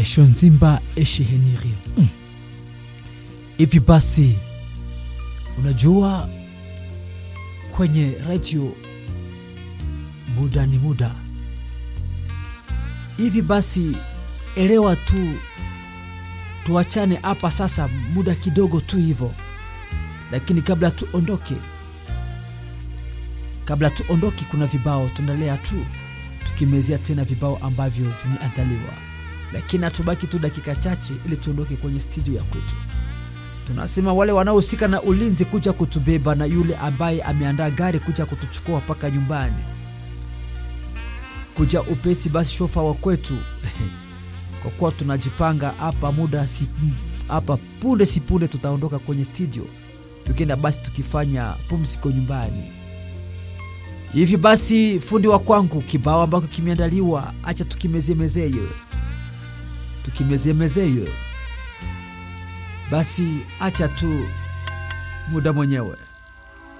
esho nzimba eshiheniri mm. hivi basi unajua kwenye radio muda ni muda hivi basi elewa tu tuachane hapa sasa muda kidogo tu hivyo lakini kabla tuondoke kabla tuondoke kuna vibao tuendelea tu tukimezea tena vibao ambavyo vimeandaliwa lakini hatubaki tu dakika chache ili tuondoke kwenye studio ya kwetu tunasema wale wanaohusika na ulinzi kuja kutubeba na yule ambaye ameandaa gari kuja kutuchukua mpaka nyumbani kuja upesi basi shofa wa kwetu kwa kuwa tunajipanga hapa muda si hapa punde si punde tutaondoka kwenye studio tukienda basi tukifanya pumziko nyumbani hivi basi fundi wa kwangu kibao ambako kimeandaliwa acha tukimezemezeye tukimezemezeye basi acha tu muda mwenyewe